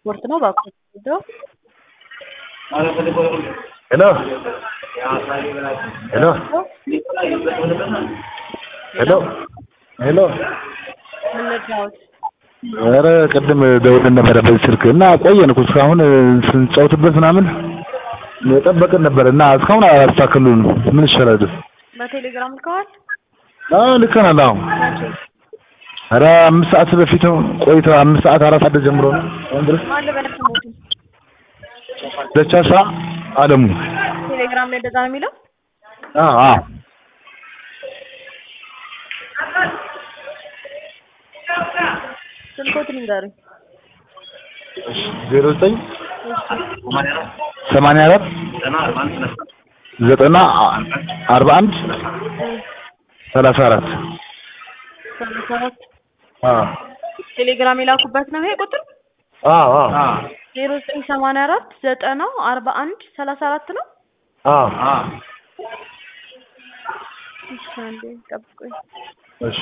ስፖርት ነው እባክዎት ሄደው ሄሎ ሄሎ ሄሎ ሄሎ ምን ልርዳዎት? ኧረ ቅድም ደውለን ነበረ በዚህ ስልክ እና ቆየን እኮ እስካሁን ስንጫወትበት ምናምን የጠበቅን ነበር እና እስካሁን አላስተካከሉንም። ምን ይሻላል? በቴሌግራም ልከዋል? አዎ ልከናል። አዎ ኧረ አምስት ሰዓት በፊት ነው ቆይቶ አምስት ሰዓት አራት ሰዓት ጀምሮ ነው አሁን ድረስ ማን ልበል ስሞቱን? ደቻሳ አለሙ ቴሌግራም ላይ እንደዛ ነው የሚለው? አዎ አዎ ስልኮትን ንገሩኝ። ዜሮ ዘጠኝ ሰማንያ አራት ዘጠና አርባ አንድ ሰላሳ አራት ሰላሳ አራት አዎ ቴሌግራም የላኩበት ነው ይሄ ቁጥር? አዎ አዎ ዜሮ ዘጠኝ ሰማንያ አራት ዘጠና አርባ አንድ ሰላሳ አራት ነው? አዎ እሺ አንዴ ጠብቁኝ። እሺ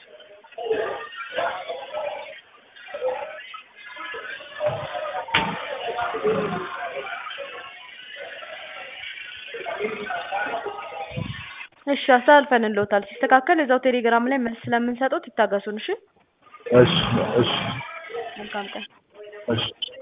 እሺ አስተላልፈንልዎታል። ሲስተካከል እዛው ቴሌግራም ላይ መልስ ስለምንሰጡት ይታገሱን። እሺ እሺ እሺ መልካም ቀን። እሺ